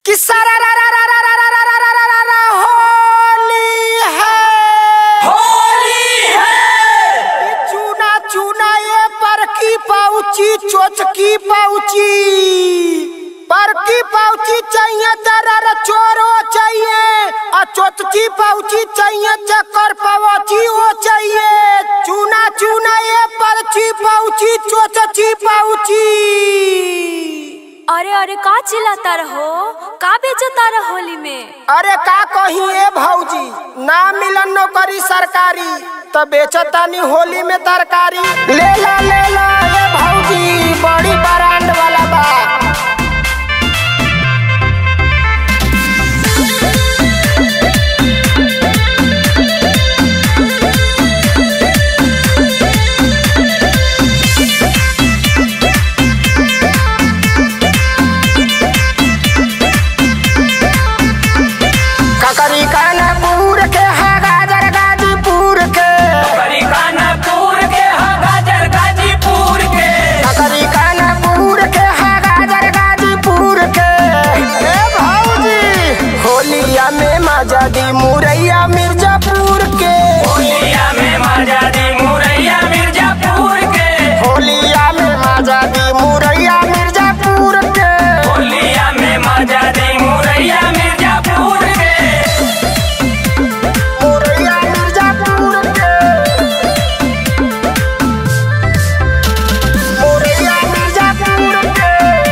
कि सारा रा रा रा रा रा रा रा रा रा रा रा होली है होली है ये चूना चूना ये पर की पाउची चोच की पाउची पर की पाउची चाहिए दरर चोरो चाहिए और चोचची पाउची चाहिए चक्कर पावची वो चाहिए चूना चूना ये परची पाउची चोचची पाउची अरे अरे का चिल्लाता रहो का बेचता रहो होली में अरे का कही ए भौजी ना मिलन नौकरी सरकारी तो बेचतानी होली में तरकारी ले ला ले ला ए भौजी बड़ी ब्रांड वाला बा ककरी कानपुर के है गाजर गाजीपुर के करी कानपुर के हा गाजर गाजीपुर के ककरी कानपुर के है गाजर गाजीपुर के ए भौजी होलिया में मजा दी मुरैया मिर्जापुर के होलिया में मजा दी मुरैया मिर्जापुर के होलिया में मजा दी मुरैया मिर्जापुर के होलिया में मजा दी मुरैया मिर्जापुर के मुरैया मिर्जापुर के मुरैया मिर्जापुर के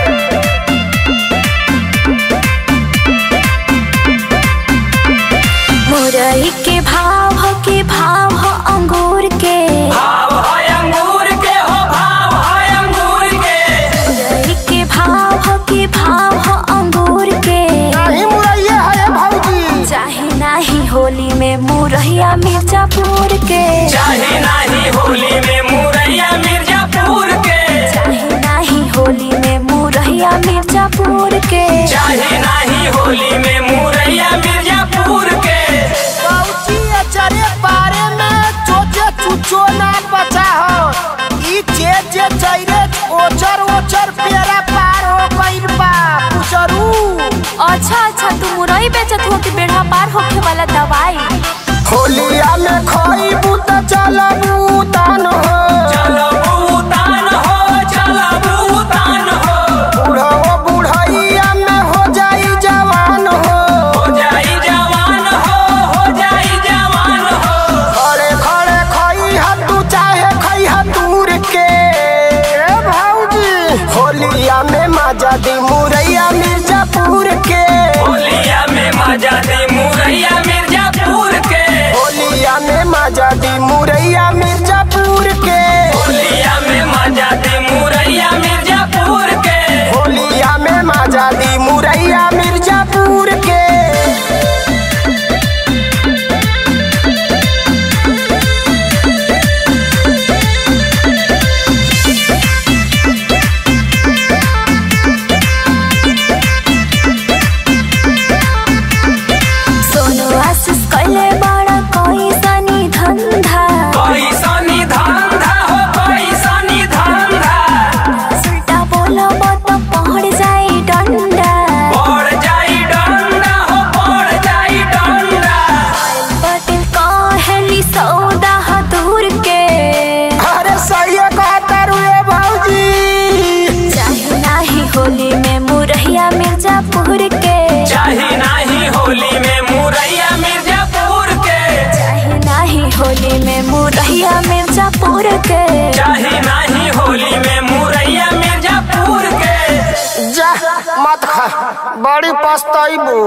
मुरई के भाव हो के भाव हो अंगूर के भाव है अंगूर के हो भाव है अंगूर के मुरई के भाव हो के भाव हो अंगूर के नहीं मुरैया है भौजी चाहे नाही होली में मुरैया मिर्जापुर के चाहे नाही होली में मुरैया मिर्जापुर के चाहे नाही होली में मुरैया मिर्जापुर के चाहे नाही होली में मुरैया मिर्जापुर के पौची अचरे पारे में चोचे चुचो ना बचा हो ई जे जे चैरे ओचर ओचर पेरा पार हो गइल बा पुचरू अच्छा अच्छा तू मुरई बेचत हो कि बेड़ा पार होखे वाला दवाई होलिया में खइबू त चलबू तन हो चलो भूतान हो चलो भूतान हो बुढ़ो बुढ़ैया में हो जाई जवान हो हो जाई जवान हो हो जाई जवान हो खड़े खड़े खई तू चाहे खई दूर के ए भौजी होलिया में मजा दी मुरैया मिर्जापुर के होलिया में मजा दी मुरैया मिर्जापुर के होलिया में मजा दी मुरैया मिर्जापुर के होलिया में मजा दी मुरैया मिर्जापुर के होलिया में मजा दी मुरैया मिर्जापुर के सोनो आशीष कैले बड़ा कोई सनी धंधा पैसानी धंधा हो पैसानी धंधा सुल्टा बोलो तो पहुंच जाए डंडा पड़ जाई डंडा हो पड़ जाई डंडा पटेल कहली सौदा ह दूर के अरे सही कहता रुए भौजी चाहे नाही होली में मुरैया मिर्जापुर के चाहे नाही होली में मुरैया मिर्जापुर के चाहे नाही होली में मुरैया मिर्जापुर के चाहे नाही होली में मुरैया मिर्जापुर के जा मत खा बड़ी पछताइबू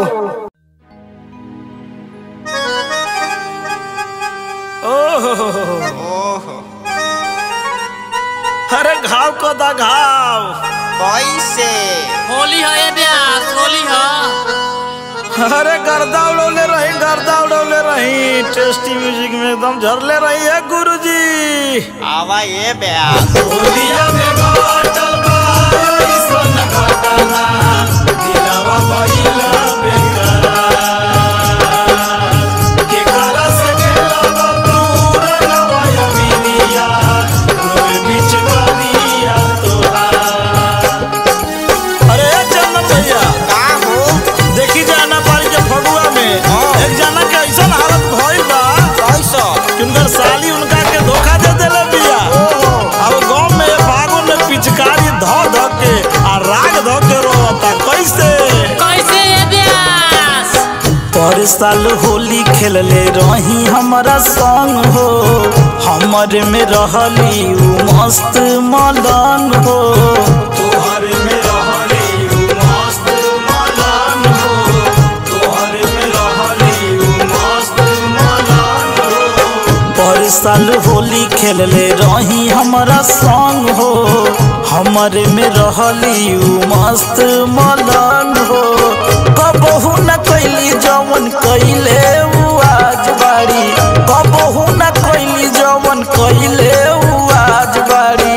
अरे घाव को दा घाव कैसे होली है ये ब्यास होली है अरे गर्दा उड़ौले रही गर्दा उड़ौले रही टेस्टी म्यूजिक में एकदम झरले रही है गुरुजी आवा ये बया होलिया में बाटल बा ऐसन घटना दिलवा भइला बेकरार के काला से खेलवा तू रंगवा यमिनिया रोए बीच गलिया तोहार अरे चंदन भैया का हो पर साल होली खेलले रही हमारा संग हो हमर में रहली उ मस्त मलन हो तोहर में रहली उ मस्त मलन हो तोहर में रहली उ मस्त मलन हो पर साल होली खेलले रही हमारा संग हो हमर में रहली उ मस्त मलन हो कबहू न कैली जवन कैले उ आज बाड़ी कबहू न कैली जवन कैले उ आज बाड़ी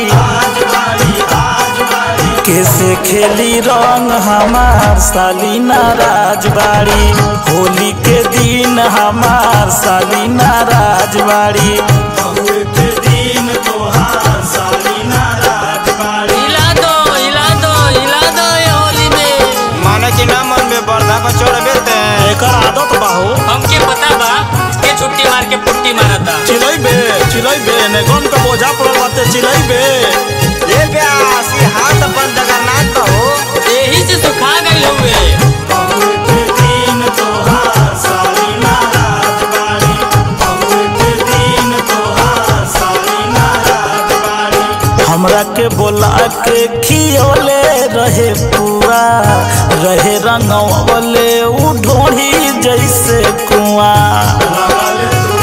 कैसे खेली रंग हमार सालीना राजबाड़ी होली के दिन हमार सालीना राजबाड़ी के दिन तोहार सालीना राजबाड़ी हिला दो हिला दो हिला दो ये होली में माने कि ना मन में बर्दा पर चढ़बे ते एकर आदत बाहो हमके पता बा के छुट्टी मार के पुट्टी मारता चिलैबे चिलैबे ने गन का बोझा पड़ल बाटे चिलैबे ए ब्यास ये हाथ अपन जगन्नाथ तो हो यही से सुखा गई हुए हमरा के बोला के खियोले रहे पुआ रहे रंगवले उ ढोढ़ी जैसे कुआं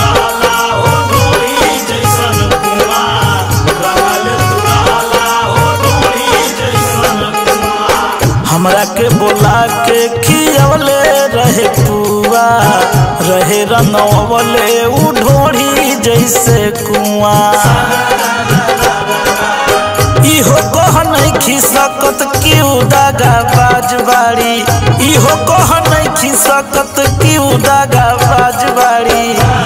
हमरा के बोला के खियवले रहे पुआ रहे रंगवले उ ढोढ़ी जैसे कुआं इहो कह नहीं खिसकत क्यों दागा बाजबाड़ी इहो कह नहीं खिसकत क्यों दागा बाजबाड़ी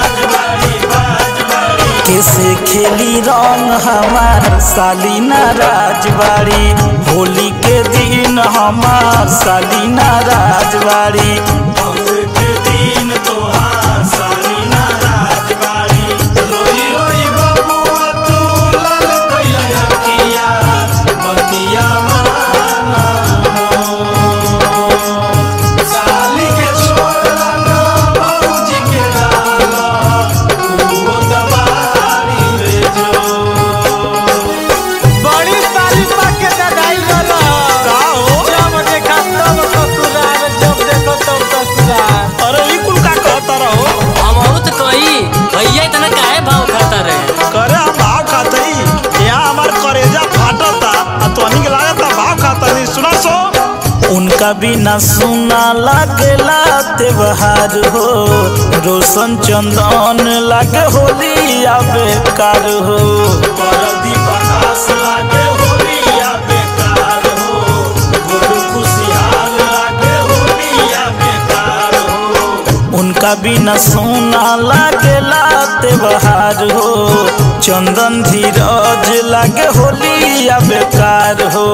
कैसे खेली रंग हमार सालीना राजबाड़ी होली के दिन हमार सालीना राजबाड़ी के दिन तोहार सालीना राजबाड़ी रोई रोई बबुआ तू लाल कैला किया बतिया माना साली के छोड़ला ना बाबूजी के डाला तू दबारी रे जो बड़ी तारीफ के ददाई वाला का हो जब देखा तब ससुराल जब देखो तब ससुराल अरे ई कुल का कहता रहो हम बहुत कही भैया इतना काहे भाव खाता रहे करे हम भाव खाते ही यहाँ हमार करेजा फाटता आ तोहनी के लागता भाव खाता नहीं सुना सो उनका बिना सुना लागेला त्योहार हो रोशन चंदन लागे होली या बेकार हो लागे होली या बेकार हो गुरु खुशियाल लागे होली या बेकार हो उनका बिना सोना लागेला त्योहार हो चंदन धीरज लागे होली या बेकार हो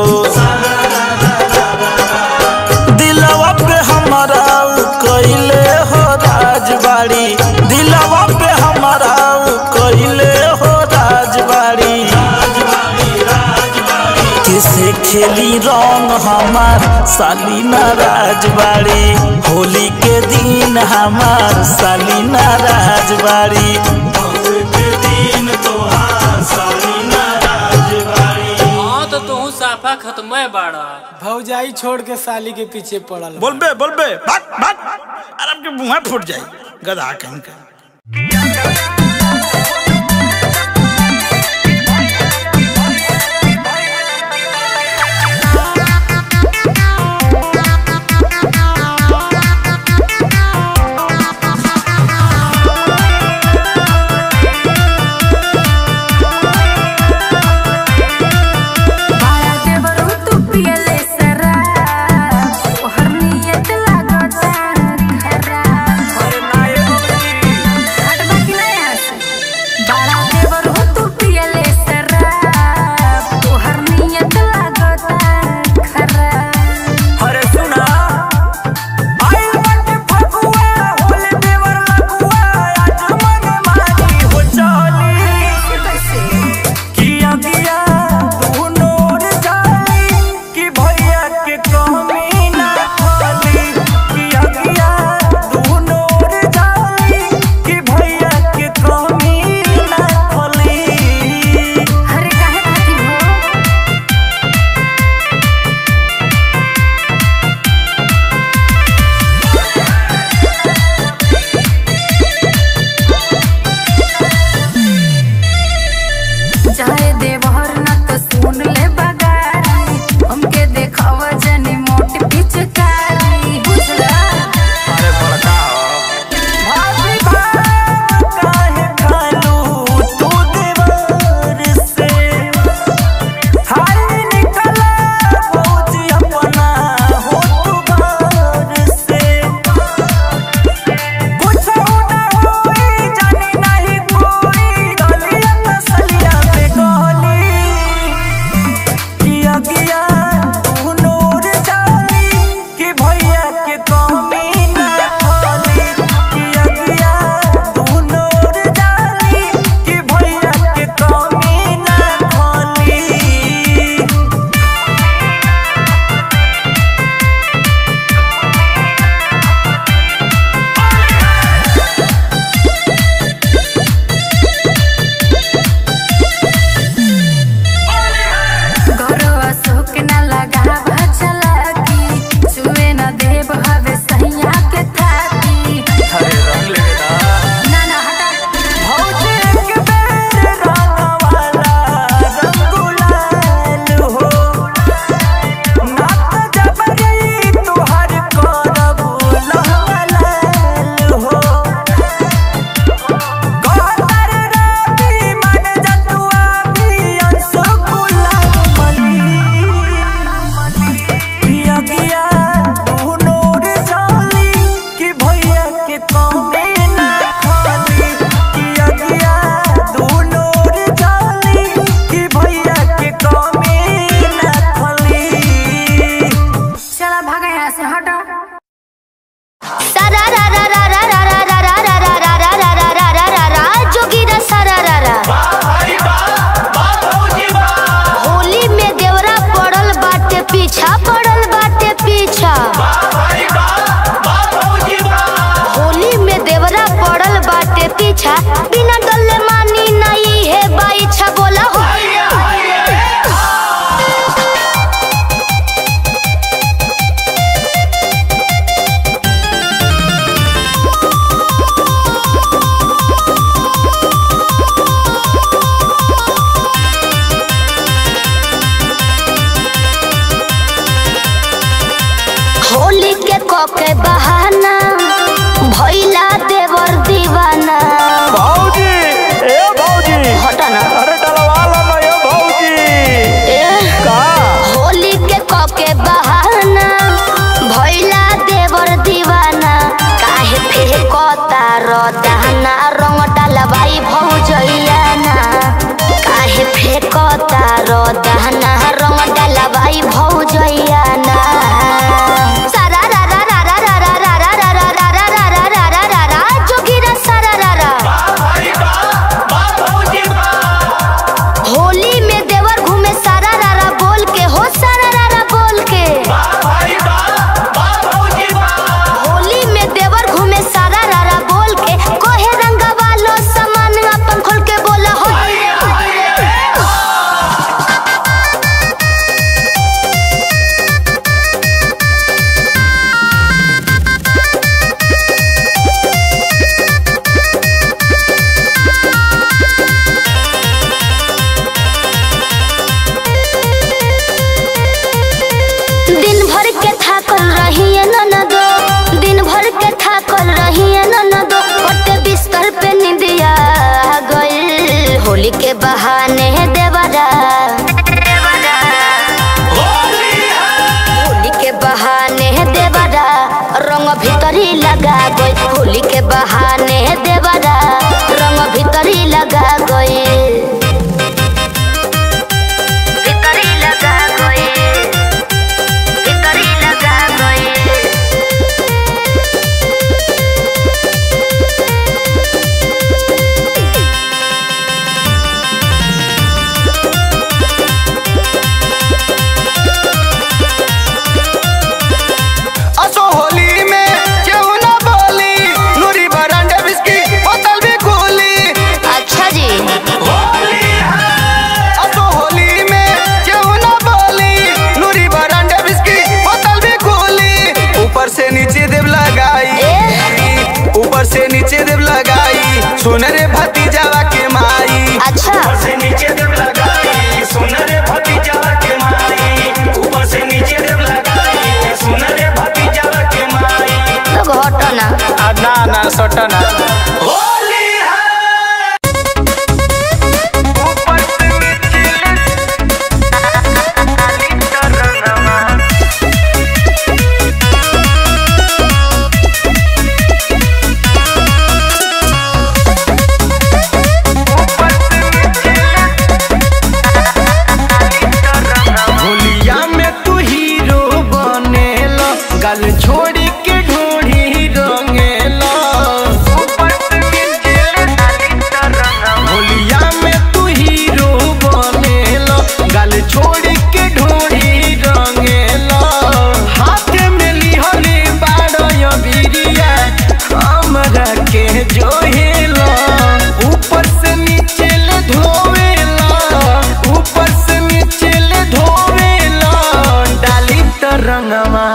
दिलवा पे हमारा उ कैले हो राजबाड़ी दिलवा पे हमारा उ कैले हो राजबाड़ी कैसे खेली रंग हमार सालीना राजबाड़ी होली के दिन हमार सालीना राजबाड़ी के दिन तोहार सालीना राजबाड़ी हाँ तो तू साफा खत्म बाड़ा भौजाई छोड़ के साली के पीछे पड़ल बोलबे बोलबे भाग भाग आराम के मुंह फूट जाई गधा कहीं का बाया देवरू तू पियले सरा ओहर नियत लागता खरा हट बाकी नहीं कोके बहाना भैला देवर दीवाना भौजी ए भौजी हटा ना अरे डलवा लो ना ये भौजी ए का होली के कोके बहाना भैला देवर दीवाना काहे फेको तारो दहना रंग डलवाई भौजैया ना काहे फेको तारो दहना रंग डलवाई भौजैया ना सारा रा रा रा रा रा रा रा रा रा रा रा रा रा रा रा रा रा जोगिरा सारा रा रा होली में देवर घूमे सारा रारा बोल के हो सारा रारा बोल के होली में देवर घूमे सारा रारा बोल के कोहे रंगा वालो सामान अपन खोल के बोला हो दिन भर के थाकल रहिए ननदो दिन भर के थाकल रहिए ननदो ओटे बिस्तर पे निंदिया गइल होली के बहाने देवरा होली के बहाने देवरा रंग भीतरी लगा गई होली के बहाने देवरा रंग भीतरी लगा गई भीतरी लगा गई भीतरी लगा गई असो होली में केहू ना बोली नूरी बरांडे बिस्की बोतल भी खुली अच्छा जी असो होली में केहू ना बोली नूरी बरांडे बिस्की बोतल भी खुली ऊपर से नीचे देव लगाई ऊपर से नीचे देव लगाई सुन रे भतीजावा के माई अच्छा से नीचे देव लगाई सुन रे भतीजा के माई ऊपर से नीचे देव लगाई सुन रे भतीजा के माई तो घटना आ, ना ना सटना होली है होलिया में तू हीरो बनेला गल छोड़ी के ढोढ़ी रंगेला होलिया में तू हीरो बनेला गल छोड़ी के ढोढ़ी रंगेला हाथ में लिहले बाड़ो बिरिया हमरा के जोहेला ऊपर से नीचे ले धोवेला ऊपर से नीचे ले धोवेला डाली त रंगवा